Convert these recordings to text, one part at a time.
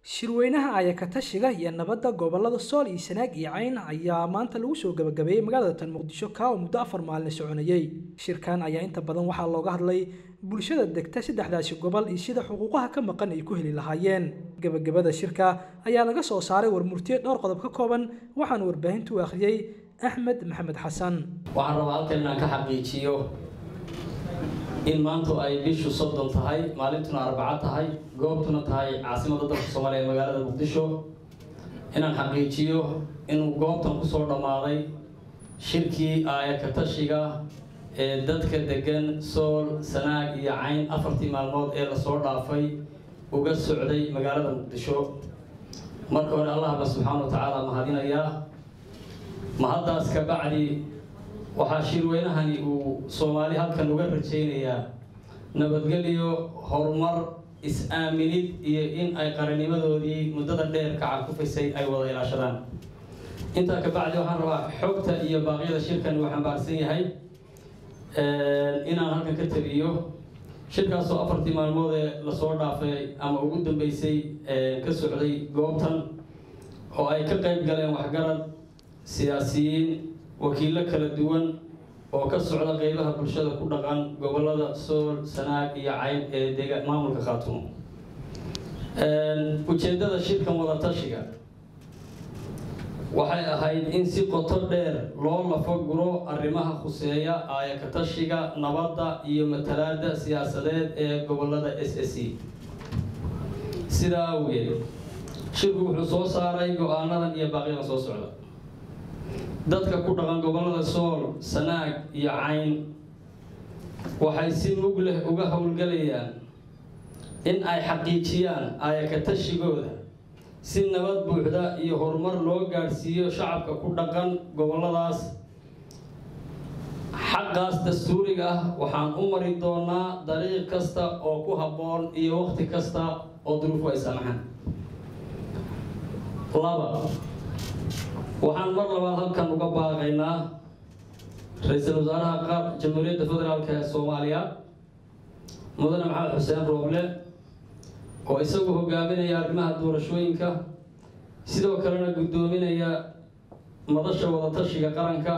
shirweynaha ayakatashiga iyo nabadda gobolada sool iyo sanaag iyo cayn ayaa maanta lagu soo gabagabeeyey magaalada tan muqdisho kaa oo muddo afar maalin soconayey shirkan ayaa inta badan waxaa looga hadlay bulshada degta saddexdaasi gobol iyo sida xuquuqaha ka maqan ay ku heli lahaayeen gabagabada shirka ayaa laga soo saaray warmurtiye dhowr qodob ka kooban waxaana warbaahintu u akhriyey axmed maxamed xasan waxaan rabaa halkan inaan ka xaqiijiyo in maantu ay bishu soddon tahay maalintuna arbaco tahay goobtuna tahay caasimadda dalka soomaaliya ee magaalada muqdisho inaan xaqiijiyo inuu goobtan kusoo dhammaaday shirkii aayakatashiga ee dadka degan sool sanaag iyo cayn afartii maalmood ee lasoo dhaafay uga socday magaalada muqdisho marka hore allahba subxaana wa tacaala mahadinayaa mahaddaas ka bacdi waxaa shirweynahani uu soomaali halkan uga rajaynayaa nabadgelyo horumar is-aaminid iyo in ay qaranimadoodii muddada dheer ka carkufaysay ay wada ilaashadaan intaa ka bacdi waxaan rabaa xogta iyo baaqyada shirkan uu xambaarsan yahay inaan halkan ka tabiyo shirkaasoo afartii maalmood ee lasoo dhaafay ama ugu dambeysay ka socday goobtan oo ay ka qayb galeen waxgarad siyaasiyiin wakiillo kala duwan oo ka socda qeybaha bulshada ku dhaqan gobolada sool sanaag iyo cayn ee dega maamulka khaatumo ujeeddada shirkan wadatashiga waxay ahayd in si qoto dheer loo lafaguro arrimaha khuseeya aayakatashiga nabadda iyo matalaada siyaasadeed ee gobolada s s e sidaa awgeed shirku wuxuu soo saaray go-aanadan iyo baaqyadan soo socda dadka ku dhaqan gobolada sool sanaag iyo cayn waxay si mug leh uga howlgelayaan in ay xaqiijiyaan aayakatashigooda si nabad buuxda iyo horumar loo gaadhsiiyo shacabka ku dhaqan goboladaas xaqaas dastuuriga ah waxaan u mari doonaa dariiq kasta oo ku habboon iyo waqti kasta oo duruufu ay samaxaan laba waxaan mar labaad halkan uga baaqaynaa ra-iisul wasaaraha qaar jamhuuriyadda federaalk ee soomaaliya mudane maxamed xuseen rooble oo isagu hogaaminaya arrimaha doorashooyinka sidoo kalena guddoominaya madasha wadatashiga qaranka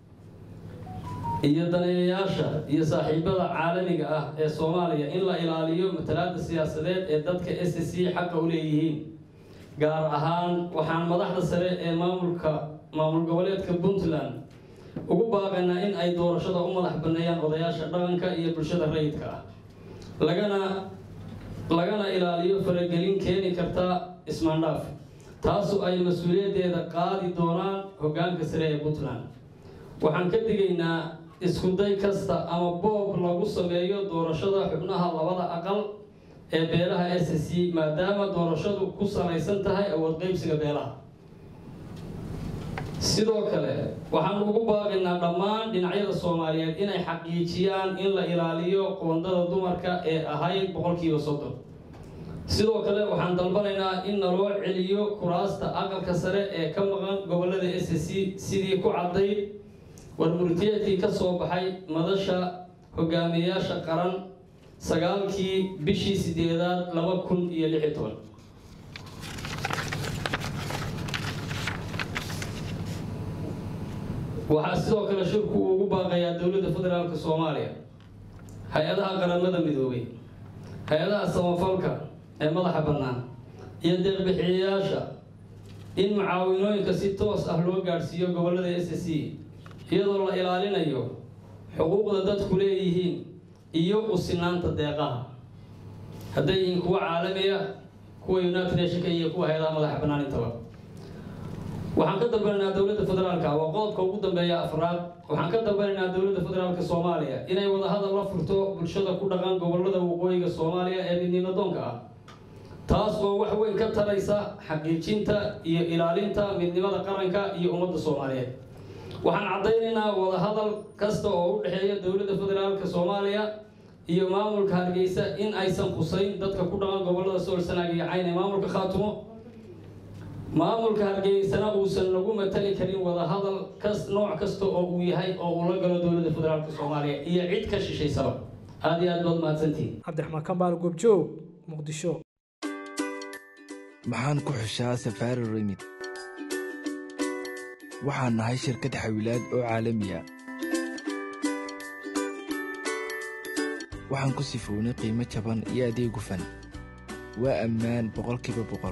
iyo daneeyayaasha iyo saaxiibada caalamiga ah ee soomaaliya in la ilaaliyo matalaada siyaasadeed ee dadka s s c xaqa u leeyihiin gaar ahaan waxaan madaxda sare ee maamulka maamul goboleedka puntland ugu baaqaynaa in ay doorashada u madax baneeyaan odayaasha dhaqanka iyo bulshada rayidka ah lagana lagana ilaaliyo faragelin keeni karta ismaandhaaf taasu ay mas-uuliyaddeeda qaadi doonaan hoggaanka sare ee puntland waxaan ka digaynaa iskuday kasta ama boob lagu sameeyo doorashada xubnaha labada aqal ee beelaha s s c maadaama doorashadu ku salaysan tahay awood qeybsiga beelaha sidoo kale waxaan ugu baaqaynaa dhammaan dhinacyada soomaaliyeed inay xaqiijiyaan in la ilaaliyo qoondada dumarka ee ahayd boqolkiiba soddon sidoo kale waxaan dalbanaynaa in naloo celiyo kuraasta aqalka sare ee ka maqan gobolada s s c sidii ku caddayd warmurtiyeedkii ka soo baxay madasha hogaamiyeyaasha qaran sagaalkii bishii sideedaad laba kun iyo lix iyo toban waxaa sidoo kale shirku uu ugu baaqayaa dowladda federaalka soomaaliya hay-adaha qaramada midoobay hay-adaha samafalka ee madaxa bannaan iyo deeqbixiyayaasha in mucaawinooyinka si toos ah loo gaadhsiiyo gobolada s s c iyadoo la ilaalinayo xuquuqda dadku leeyihiin iyo u sinaanta deeqaha hadday yihiin kuwa caalamiya kuwa united nationka iyo kuwa hay-adaha madaxa bannaan intaba waxaan ka dalbanaynaa dowladda federaalka waa qodobka ugu dambeeya afraad waxaan ka dalbanaynaa dowladda federaalka soomaaliya inay wadahadal la furto bulshada ku dhaqan gobolada waqooyiga soomaaliya ee midnimadoonka ah taas oo wax weyn ka taraysa xaqiijinta iyo ilaalinta midnimada qaranka iyo ummadda soomaaliyeed waxaan caddaynaynaa wadahadal kasta oo u dhexeeya dowladda federaalka soomaaliya iyo maamulka hargeysa in aysan qusayn dadka ku dhaqan gobolada sool sanaag iyo cayn ee maamulka khaatumo maamulka hargeysana uusan nagu matali karin wadahadal kas nooc kasta oo uu yahay oo uu la galo dowladda federaalka soomaaliya iyo cid ka shishaysaba aada iyo aad baad mahadsantihin cabdiraxmaan kambaal goobjoog muqdisho maxaan ku xushaa safaari remid waxaan nahay shirkad xawilaad oo caalamiya waxaan ku sifownay qiimo jaban iyo adeeg gufan waa ammaan boqolkiiba boqol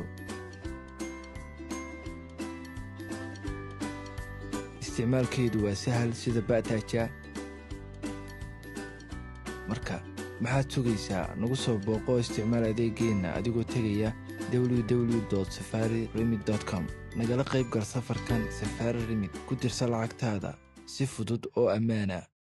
isticmaalkeedu waa sahal sida ba'taaja marka maxaad sugaysaa nagu soo booqo isticmaal adeeggeenna adigoo tegaya www safari remid com nagala qayb gal safarkan safaari remid ku dirsa lacagtaada si fudud oo ammaana